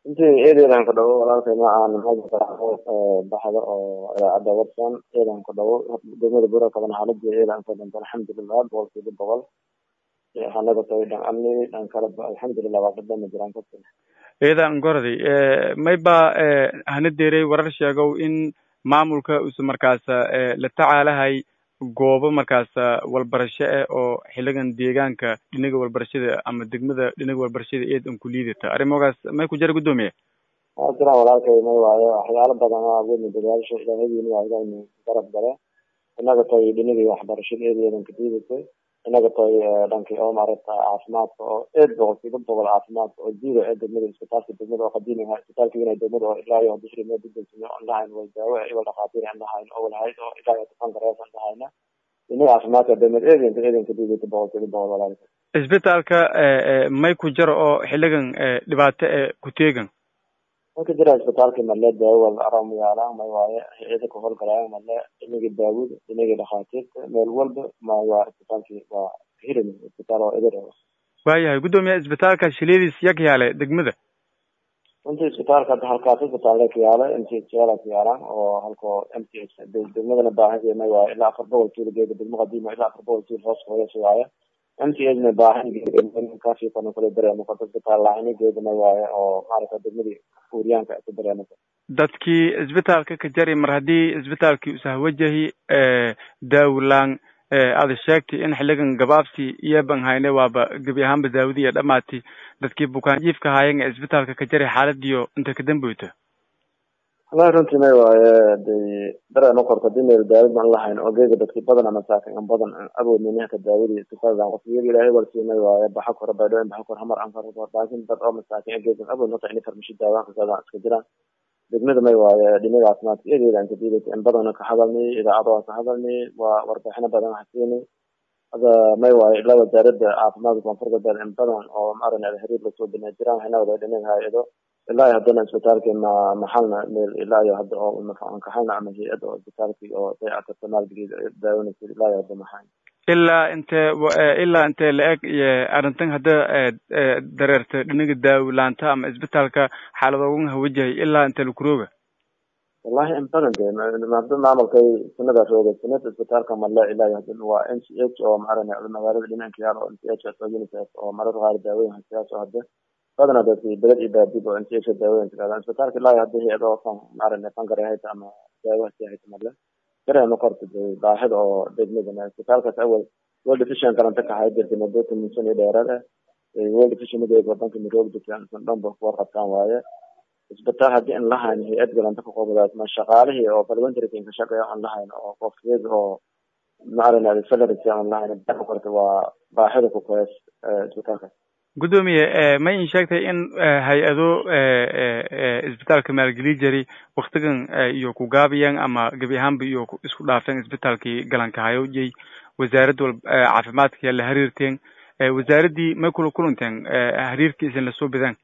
intii eedeedan ku dhawo walaalkay ma aan baxda oo idaacadda watson eedan ku dhawo degmada bura kaban xaaladii eedan ka danta alxamdulilah boqolkiiba boqol hanaga tahay dhan amni dhan kale alxamdulilah waa dhadhama jiraan kasi eedan gorday may ba hana deeray warar sheegow in maamulka usu markaas la tacaalahay goobo markaas walbarasho ah oo xiligan deegaanka dhinaga walbarashada ama degmada dhinaga walbarashada eed an ku liidata arrimogaas may ku jara guddoomiye waa jiraan walaalkay may waayo waxyaalo badan oo awoodna dadaasho ilaahadiina waa ilahayna garab gale inaga tay dhinagii waxbarashada eedeedan ka diidatay inaga tay dhankii oo maaragta caafimaadka oo eed boqolkiiba boqol caafimaadka oo jiida ee degmada isbitaalka degmada oo qadiimiha isbitaalka weynaa degmada oo ilaa iyo bishri mee dudensime on lahayn way daawo iwal dhakhaatiir aan lahayn oo walhayd oo ilaa iyo tufan garees aan lahayna inaga caafimaadka degmada eedenka eedenka diidata boqolkiiba boqol walaalka isbitaalka may ku jaro oo xiligan dhibaato e ku teegan way ka jira isbitaalka male daawo wal aram yaalaan may waaye hay-ada ka howlgalayaan male inagii daawada inagii dhakhaatiirta meel walba ma waa isbitaalkii waa hirin isbitaal oo edir waayahay guddoomiye isbitaalka shiladiis yak yaale degmada runtii isbitaalka hadda halkaas isbitaalla ka yaala m c h yaala ka yaalaan oo halkoo m c h degmadana baahan may waaye ilaa afar boqol kiilo geeda degmo qadiima ilaa afar boqol kiilo hoos hooyas waaye m c h na baahan kaasi kana kule dareemo kota isbitaal lahayn geeda may waaye oo maaragta degmadii uuriyaanka ku dareemata dadkii isbitaalka ka jari mar haddii isbitaalkii usahwajahi daawlaan ada sheegtay in xiligan gabaabsi iyoban hayne waaba gebi ahaanba daawadi iyo dhamaati dadkii bukaan jiifka haayeen ee isbitaalka ka jari xaaladiyo inta ka damboyta wallahi runtii may waaye de dareema korta hadii meel daawad baan lahayn oo geega dadki badan masaakin an badan awoodnin ninka daawadi isbitaaldan qof iyaga ilaahay walsii may waaye baxa kore baydhooyin baxa kore hamar ankar laakin dad oo masaakin geega awood nota ini farmashi daawaan kasaadaan iska jiraan degmada may waaye dhinaga caafimaadka eedeeda aan ka diidata in badana ka hadalnay idaacado aan ka hadalnay waa warbixino badan hasiinay hada may waaye ilaa wasaaradda caafimaadka koonfur galbeed in badan oo maaragna xiriir lasoo binay jiraan waxayna wada dhinaga hay-ado ilaa iyo haddana isbitaalkii ma maxalna meel ilaa iyo hadda oo ankaxayna ama hay-ada oo isbitaalkii oo dayactirta maalgeliida daawanaysa ilaa iyo hadda maxayn ilaa intee ilaa intee la-eg arrintan hadda dareerta dhinaga daawlaanta ama isbitaalka xaaladoogan hawajahay ilaa intee lakurooga wallahi in badan de hadda maamulkay sanadaas ooga sanad isbitaalka male ilaa iyo hadda waa n c h oo maaragna magaalada dhinanka yaal oo n c h oo unicef oo marar qaar daawooyin hasiyaas oo hadda badana dadki beled iyo baadib oo n c h daawooyin tiraadaan isbitaalka ilaa iyo hadda hay-ado fan maaragna fankare hayta ama daawo hasi hayta male dareema korta de baahida oo degmadana isbitaalkaas awal world vision galanta ka hay jirtay mudota munsan iyo dheeraad ah world vision madeeg wadanka midoog dadkan dhanba kuwa qabtaan waaye isbitaal haddii an lahayn hay-ad galanta ka qobadaas ma shaqaalihii oo parliamentary ka shaqeeya aan lahayn oo qofkeed oo maaragna salaries aan lahayn korta waa baahida ku koyas isbitaalkaas guddoomiye may in sheegtay in hay-ado isbitaalka maalgeli jari waktigan iyo ku gaabiyaan ama gebi ahaanba iyo isku dhaafeen isbitaalkii galanka hayojay wasaaradda wal caafimaadka la xiriirteen wasaaraddii may kula kulanteen xiriirkiisan lasoo bidaan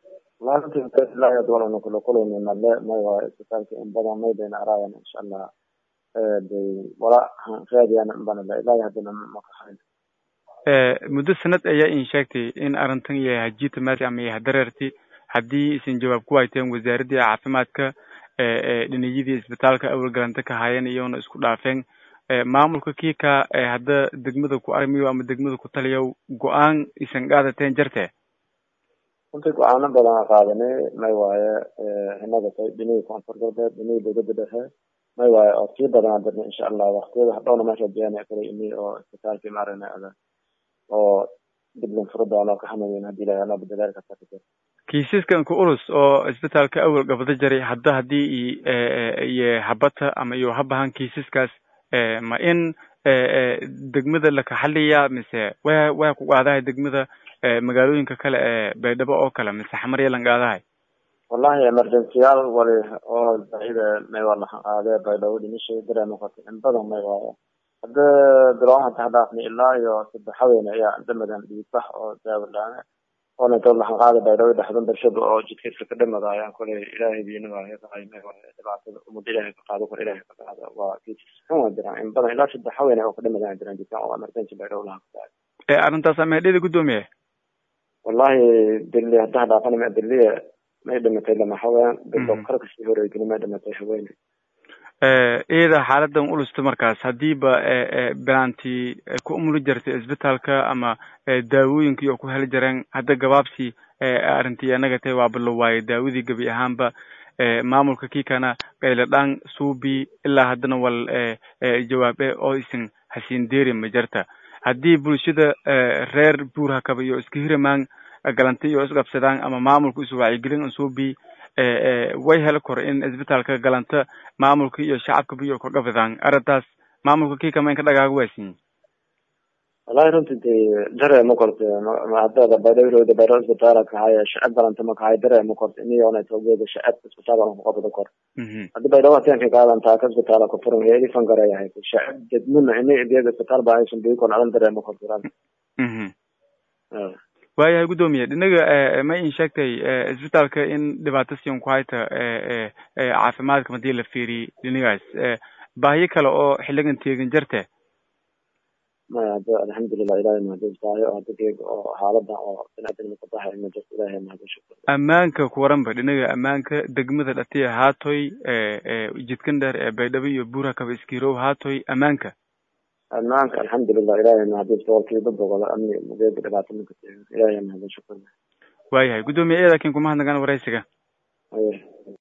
wallahi kula kulani male may waayo isbitaalka in badan may bayna araayan insha allah de wala raadiyan banale ilaa haddana makahayn muddo sanad ayaa in sheegtay in arrintan iyo hajita maadi ama iyo hadareerti haddii isan jawaab ku hayteen wasaaraddii caafimaadka dhiniyadii isbitaalka awal galanta ka haayeen iyona isku dhaafeen maamulka kiika hadda degmada ku arrimayo ama degmada ku taliyo go-aan isan qaadateen jarte runtii go-aano badan qaadanay may waaye inaga tay dhinihii koonfur galbeed dhinihii dowladda dhexe may waaye oo sii badanaa dirna insha allah waktiyada hadhowna meesha biyana kale ini oo isbitaalkii maaragna oo diblan furo doono ka hamayn hadii ilahay anoo badalaal kasta ka jiro kiisaskan ku ulus oo isbitaalka awal gabado jaray hadda haddii iyo habata ama iyo habahan kiisaskaas ma in degmada lakaxaliya mise wa waa ku qaadahay degmada magaalooyinka kale ee baydhabo oo kale mise xamarya lan qaadahay wallahi emergencyyaal wali oo baida may waa lahan qaadee baydhabo dhimishay dareema qorta in badan may waayo hadda biloon hata hadhaafni ilaa iyo saddex haween ayaa dhamadan dhiigbax oo daawadhaane oona inta lahan qaada baydhabo dhexdan barshada oo jidkiiska ka dhamada ayaan koley ilaahay diina waayo kaqaymay dhibaatada umada ilaahay ka qaado kor ilaahay ka qaado waa kiisas xun waa jiraan in badan ilaa saddex haween oo ka dhamadaan jiraan jidkan oo emergency baydhabo lahan qaada arrintaas ameedhada guddoomiye wallahi dili hadda hadhaafani ma diliya may dhimatay lama haween gabdho kar kasii horeygeli may dhimatay haweene iyada xaaladan ulusta markaas hadiiba bilaantii ku umuli jirtay isbitaalka ama daawooyinkii oo ku heli jireen hadda gabaabsi arrintii anaga tahay waa balo waaye daawadii gebi ahaanba maamulka kiikana qayladhaan suubi ilaa haddana wal jawaabe oo isin hasiin deeri ma jirta haddii bulshada reer buurhakaba iyo iska hiramaan galanti iyo isqabsadaan ama maamulka isu wacyigelin suubi way heli kor in isbitaalka galanta maamulka iyo shacabkaba iyo kordhafadaan arrintaas maamulka kiikama in ka dhagaaga waasinyi wallahi runtii de dareemo korte hadada baydhawrowda baydhaw isbitaala kahaya shacab galanta makahay dareemo korte iniyona togeeda shacab isbitaal kuqabada kor haddi baydhaw hatenka kaadan taaka isbitaala kufuran heedi fangareyahay shacab dedmuna ini idiyaga isbitaal ba aysan bii kon adan dareemo korte waayahay guddoomiye dhinaga ma in sheegtay isbitaalka in dhibaato siin ku hayta caafimaadka hadii la fiiriy dhinagaas baahiyo kale oo xiligan teegin jarte maya hada alxamdulilah ilahay mahadustaayo hada geeg oo xaaladan oo binaadamka kabaxay ma jirto ilahay mahadin shukr ammaanka kuwaranba dhinaga ammaanka degmada dhatiya haatoy jidkan dheer ee baydhabo iyo buurakaba iskirow haatoy ammaanka ammaanka alxamdulilah ilahay mahadin boqolkiiba boqol amni geega dhibaato minka ilahay mahadin shukr waayahay guddoomiye eedakin kumahadnagaan waraysiga